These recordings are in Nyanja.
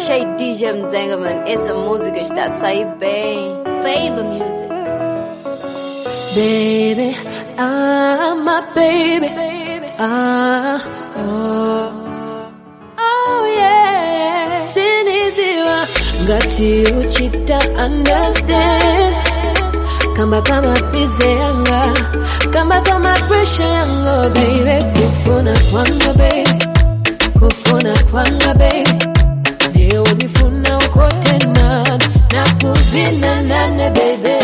Achei DJ Mzenga, mano. Essa música está a sair bem. Favor Music. Baby, ah, my baby. Ah, oh. Oh, yeah. Siniziwa. Ngati uchita understand. Kamba kama bize yanga. Kamba kama pressure yanga, baby. Kufuna kwanga, baby. Kufuna kwanga, baby. Leo nifuna uko tena. Nakuzina nane, baby.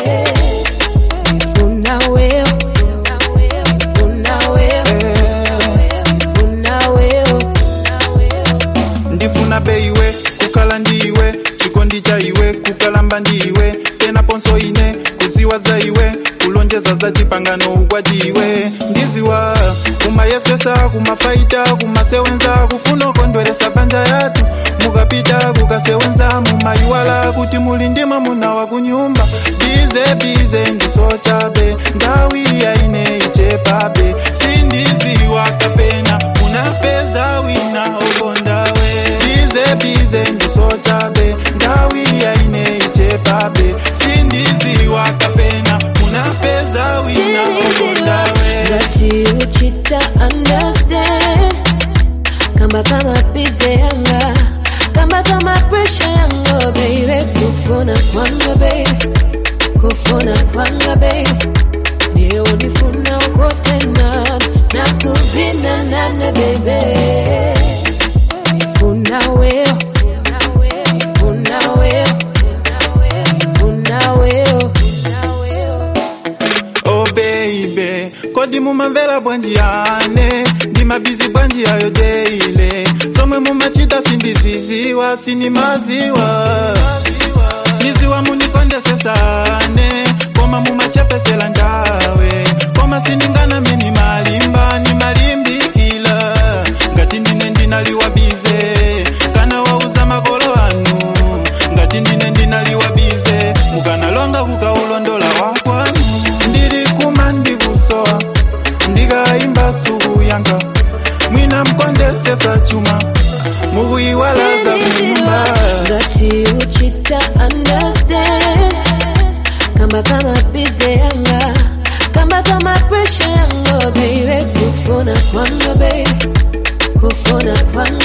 Nifuna wewe. Nifuna wewe. Nifuna wewe. ndifuna beiwe kukhala ndiwe chikondi cha iwe kukalamba ndiwe tena ponso ine kuziwa za iwe kulonjeza za chipangano ukwatiwe ndiziwa kumayesesa kumafaita kumasewenza kufuna ukondweresa banja yatu mukapita kukasewenza mumayiwala kuti muli ndima muna wa kunyumba bize bize ndisochabe ndawi yaine ichepabe sindiziwa kapena munapeza wina okondawe bize bize ndisochabe ndawi yaine ichepabe sindiziwa kapena munapeza wina okondawe Ngati uchita understand Kamba kama bize yanga Kamba kama pressure yanga baby Kufuna kwanga baby Kufuna kwanga baby Leo nifuna uko tena Na kuzina nane baby Nifuna wewe Nifuna wewe Nifuna wewe oh baby kodi mumamvera bwanji yane ndimabizi bwanji yayo deile somwe mumachita sindiziziwa sinimaziwa niziwa munikondesesane koma mumachepesela njawe koma siningana mini malimba ni malimbikila ngati ndine ndinaliwa bize kana wauza makolo anu ngati ndine ndinaliwa bize mukanalonga kukaulondola wakwanu ndili kuma ndikusowa ndikaimba suku yanga mwina mkondesesa chuma mukuiwalaza kunyumba ngati uchita understand kamba kama bize yanga kamba kama pressure yanga baby kufuna kwanga baby kufuna kwanga